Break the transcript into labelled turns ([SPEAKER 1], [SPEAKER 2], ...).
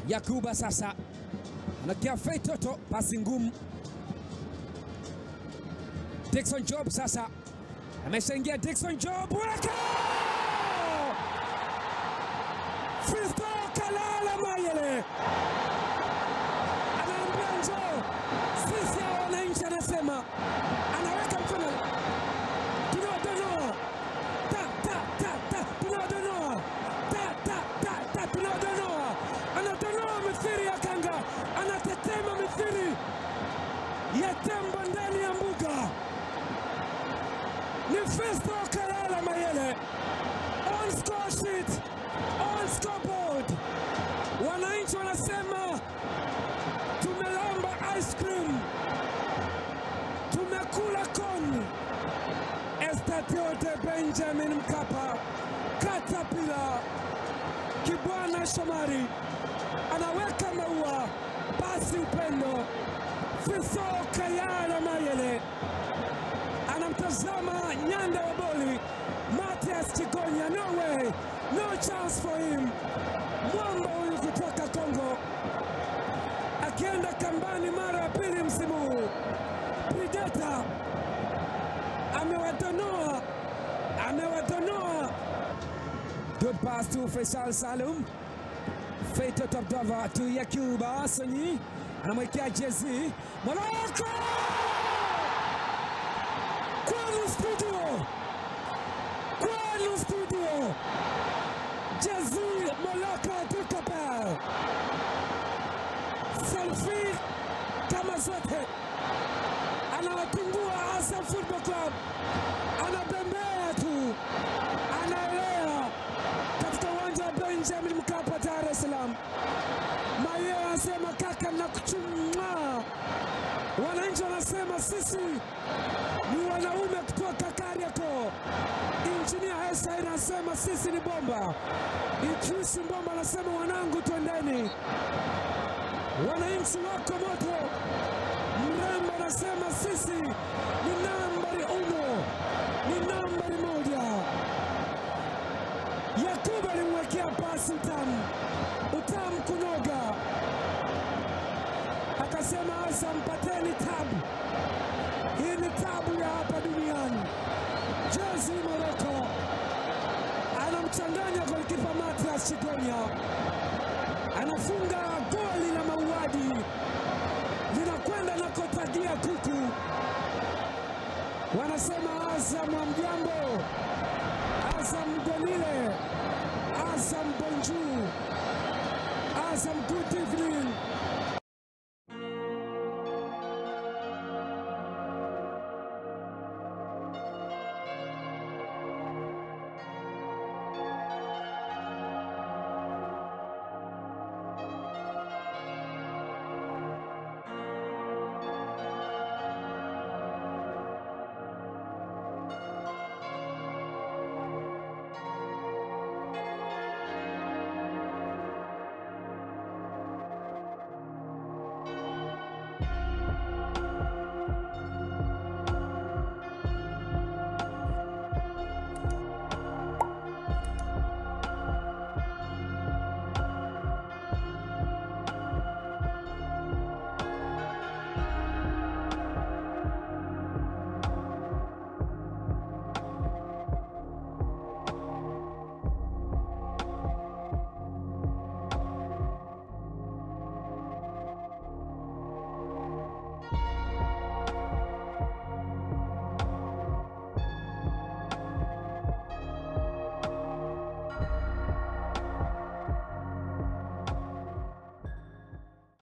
[SPEAKER 1] Yakuba sasa anakia Fei Toto, pasi ngumu. Dickson Job sasa ameshaingia. Dickson Job weka Fisto Kalala Mayele anaambia njoo, sisi hao wananchi, anasema anaweka mkono, tunawadonoa ta ta ta ta, tunawadonoa ta ta ta ta, tunawadonoa, anadonoa mithiri ya kanga, anatetema mithiri ya tembo ndani ya mbuga. Ni Fisto Kalala Mayele on score sheet, on scoreboard. Wananchi wanasema tumelamba ice cream, tumekula kon. Estadio de Benjamin Mkapa, Katapila Kibwana Shomari anaweka maua, basi upendo. Fiso Kayala Mayele anamtazama nyanda wa boli Matias Chigonya, no way, no chance for him. Mwamba huyu kutoka Kongo akienda kambani mara ya pili msimu huu. Predator amewadonoa, amewadonoa. Good pass to Faisal Salum. Feito Abdallah to Yakuba Sonyi anamwekea jezi Morocco kwenu studio, kwenu studio, jezi Morocco tukapel selfie kama zote, anawatungua Azam Football Club, anabembea tu, anaelea katika uwanja wa Benjamin Mkapa, Dar es Salaam. Maye anasema kaka, nakuchumwa. Wananchi wanasema sisi ni wanaume kutoka Kariakoo. Injinia Hesa anasema sisi ni bomba. Idrisi Mbomba anasema wanangu, twendeni. Wananchi wako moto. Mrembo anasema sisi ni nambari uno, ni nambari moja. Yakubu alimwekea pasi utamu, utamu kunoga, akasema Azam, pateni tabu. Hii ni tabu ya hapa duniani. Jezi Moroko anamchanganya golikipa Matias Chigonya, anafunga goli la mauaji, linakwenda na kotagia kuku. Wanasema Azam hamjambo, Azam gonile, Azam bonjour, Azam good evening.